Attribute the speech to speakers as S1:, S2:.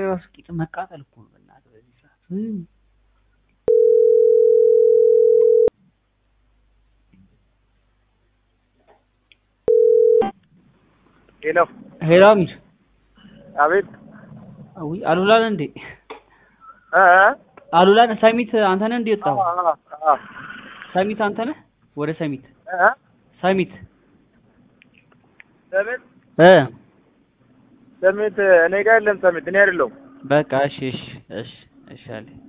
S1: ራሱ ቂጥ መቃጠል እኮ ነው በእናትህ በዚህ ሰዓት እም።
S2: ሄሎ
S1: ሄሎ አሚር
S2: አቤት
S1: አዊ አሉላን እንዴ
S2: እ እ
S1: አሉላን ሰሚት አንተ ነህ እንዴ ወጣው
S2: አ አ አ
S1: ሰሚት አንተ ነህ ወደ ሰሚት
S2: እ እ
S1: ሰሚት
S2: ሰሚት
S1: እ
S2: ሰሚት እኔ ጋር የለም ሰሚት እኔ አይደለሁም
S1: በቃ እሺ እሺ እሺ እሺ አለ